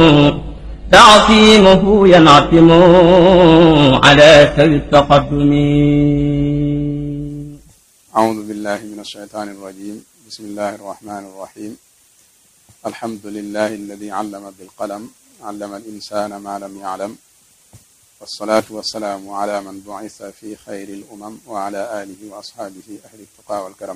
تعصيمه ينعتم على سوي التقدم أعوذ بالله من الشيطان الرجيم بسم الله الرحمن الرحيم الحمد لله الذي علم بالقلم علم الإنسان ما لم يعلم والصلاة والسلام على من بعث في خير الأمم وعلى آله وأصحابه أهل التقى والكرم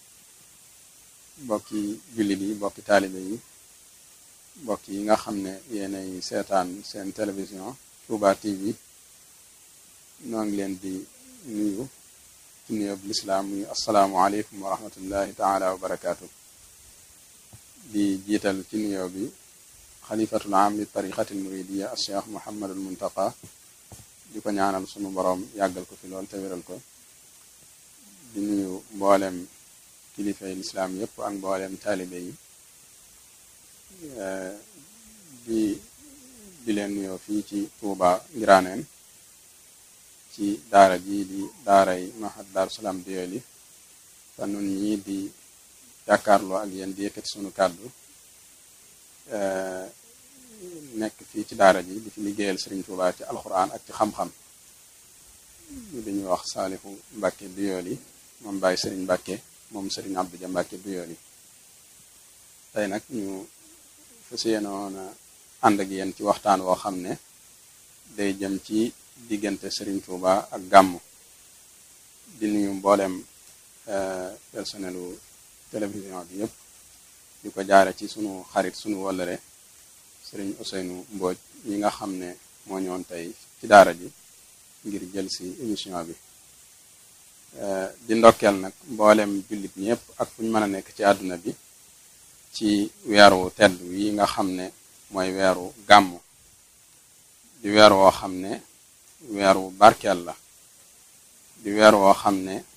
bokki jullit yi bokki taalibe yi bokk yi nga xam ne yéenay seetaan seen télévision Touba TV noo ngi leen di nuyu ci nuyoo bu lislaam muy asalaamualeykum wa rahmatullahi taala wa barakaatu di jiital ci nuyoo bi xalifatul am li tariqatil muridiya al cheikh muhammadul muntaqa di ko ñaanal sunu boroom yàggal ko fi lool te wéral ko di nuyu mboolem kilifay lislaam yépp ak mboolem taalibe yi di di leen nuyoo fii ci Touba Ngiraaneen ci daara ji di daaray mahad Daaru Salaam Doyoly te nun ñii di jàkkaarloo ak yéen di yëkkati sunu kàddu nekk fii ci daara ji di fi liggéeyal Sëriñ Touba ci alxuraan ak ci xam-xam ñu dañuy wax Saalihu Mbàkke Doyoly moom bàyyi Sëriñ Mbàkke moom Sëriñ Abdu Ja Mbàkke Doyoly tey nag ñu fas yéenoon a ànd ak yéen ci waxtaan woo xam ne day jëm ci diggante Serigne Touba ak gàmmu di nuyu mboolem personnelu télévision bi yëpp di ko jaare ci sunu xarit sunu wëllëre Serigne Ousseynou Mbodj ñi nga xam ne moo ñëwoon tey ci daara ji ngir jël si émission bi di ndokkeel nag mboolem jullit ñëpp ak fu ñu mën a nekk ci àdduna bi ci weeru tedd yi nga xam ne mooy weeru gàmmu di weer woo xam ne weeru barkeel la di weer woo xam ne